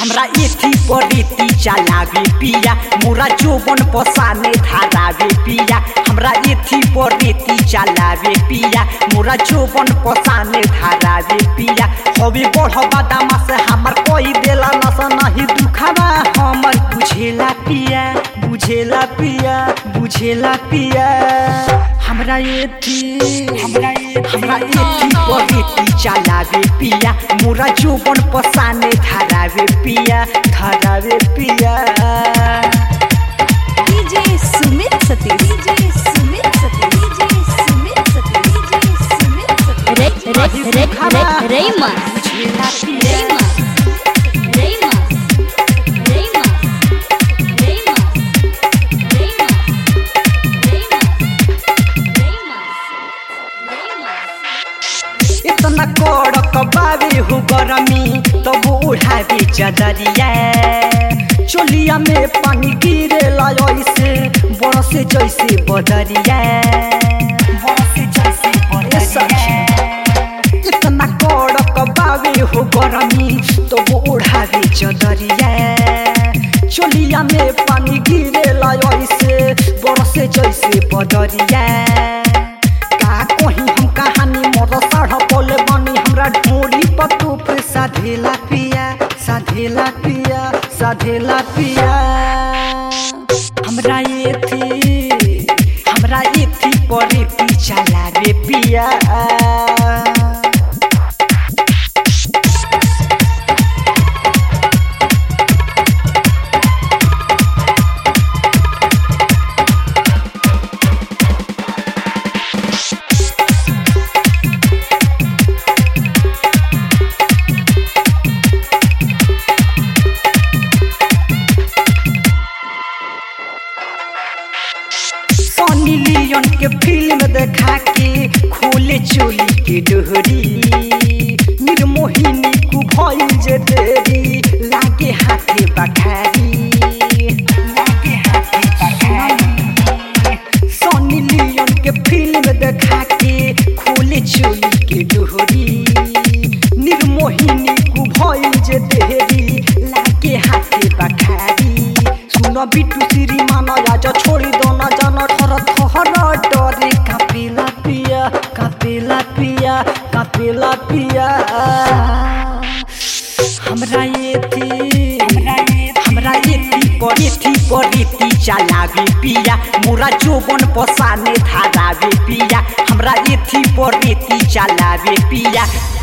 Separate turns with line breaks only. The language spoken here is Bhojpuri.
हमरा एथी पर रेती चलावे पिया मोरा जोबन पसाने धारावे पिया हमरा एथी पर रेती चलावे पिया मोरा जोबन पसाने धारावे पिया हवे बढ़वा दामा से हमर कोई देला नस नहीं दुखावा हमर बुझेला पिया बुझेला पिया बुझेला पिया हमरा एथी हमरा हमरा एथी पर रेती चलावे पिया मोरा जोबन पसाने धारावे पिया धारावे पिया
DJ Sumit Satish DJ Sumit Satish DJ Sumit Satish DJ Sumit Satish
रे रे रे रे रेमा
बुझेला पिया
रेमा रेमा रेमा रेमा रेमा रेमा रेमा
इतना कड़क बावे हो गरमी तब उड़ावे चदरिया चोलिया में पानी गिरे ऐसे बरसे जैसे बदरिया बरसे जैसे बदरिया इतना कड़क बावे हो गरमी तब उड़ावे चदरिया चोलिया में पानी गिरे ऐसे बरसे जैसे बदरिया का कहीं हम कहानी मोर साढ़ बोले बनी हमरा ढोरी पतू पे साधेला पिया साधेला पिया साधेला पिया हमरा ये थी हमरा ये थी परे पीछा लागे पिया सनी लियोन के फिल्म देखा के खोले चोली के डोहरी निर्मोहिनी को भइल जे देरी लागे हाथे बखारी लागे हाथे बखारी सनी लियोन के फिल्म देखा के खोले चोली के डोहरी निर्मोहिनी को भइल जे देरी लागे हाथे बखारी सुन बिटू श्री मान आज छोड़ी दो न जान ठर ठहर डरे कापेला पिया कापेला पिया कापेला पिया हमरा ये थी हमरा ये थी पर ये थी पर ये थी चलावे पिया मोरा जोबन पसाने धारावे पिया हमरा ये थी पर ये थी चलावे पिया